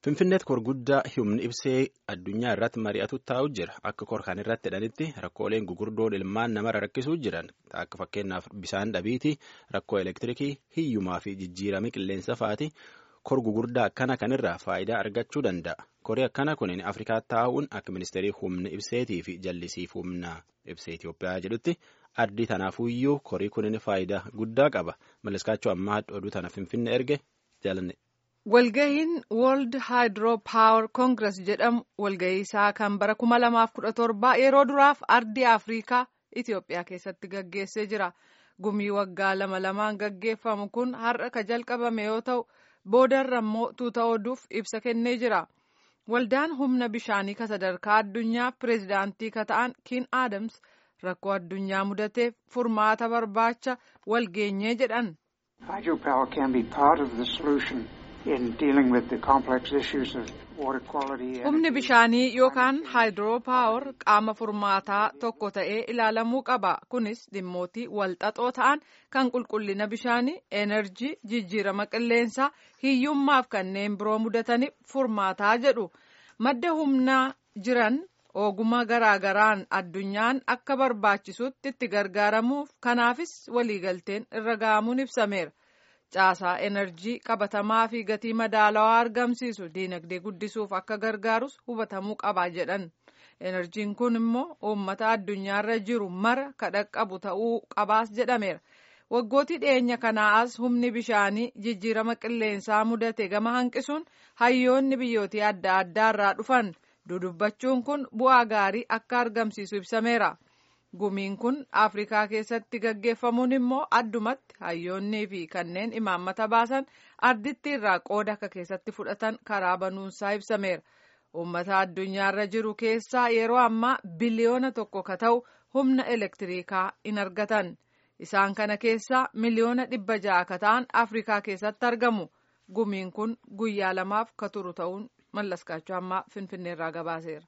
Finfinneetti kor guddaa humni ibsee addunyaa irratti mari'atu taa'u jira. Akka kor kan irratti hidhanitti rakkooleen gugurdoon ilmaan namarra rakkisuu jiran akka fakkeenyaaf bishaan dhabiiti, rakkoo elektirikii, hiyyumaa fi jijjiirama qilleensa fa'aati. Kor gugurdaa akkana kanirraa faayidaa argachuu danda'a. Korii akkana kunin Afrikaa taa'uun akka ministeerii humna ibseetii fi jallisiif humna ibsee Itoophiyaa jedhutti ardii tanaafuyyuu korii kunin faayidaa guddaa qaba. Malliskaachuu ammaa oduu tana Finfinnee erge jaalanne. Walgahiin World Hydro Power Congress jedhamu walgahii isaa kan bara 2017 yeroo duraaf ardii Afrikaa Itoophiyaa keessatti gaggeessee jira. Gumii waggaa lama lamaan gaggeeffamu kun har'a ka jalqabame yoo ta'u boodarra immoo tuuta oduuf ibsa kennee jira. Waldaan humna bishaanii ka sadarkaa addunyaa pireezidaantii ka ta'an Kiin Aadams rakkoo addunyaa mudateef furmaata barbaacha walgeenyee jedhan. Humni bishaanii yookaan haayidroo paawar qaama furmaataa tokko ta'ee ilaalamuu qaba. Kunis dhimmootii walxaxoo ta'an kan qulqullina bishaanii, enerjii, jijjiirama qilleensaa, hiyyummaaf kanneen biroo mudataniif furmaataa jedhu. Madda humnaa jiran ogummaa garaagaraan addunyaan akka barbaachisutti itti gargaaramuuf kanaafis waliigalteen irra ga'amuun ibsameera. caasaa enerjii qabatamaa fi gatii madaalawaa argamsiisu diinagdee guddisuuf akka gargaarus hubatamuu qaba jedhan enerjiin kun immoo uummata addunyaarra jiru mara kadhaqqabu ta'uu qabaas jedhameera waggootii dhiyeenya kanaa as humni bishaanii jijjiirama qilleensaa mudate gama hanqisuun hayyoonni biyyootii adda addaarraa dhufan dudubbachuun kun bu'aa gaarii akka argamsiisu ibsameera. gumiin kun afrikaa keessatti gaggeeffamuun immoo addumatti hayyoonnii fi kanneen imaammata baasan arditti irraa qooda akka keessatti fudhatan karaa banuunsaa ibsameera uummata addunyaarra jiru keessaa yeroo ammaa biliyoona tokko ka ta'u humna elektiriikaa in argatan isaan kana keessaa miliyoona dhibba ja'a ka ta'an afrikaa keessatti argamu gumiin kun guyyaa lamaaf ka turu ta'uun mallaskaachuu ammaa finfinneerraa gabaaseera.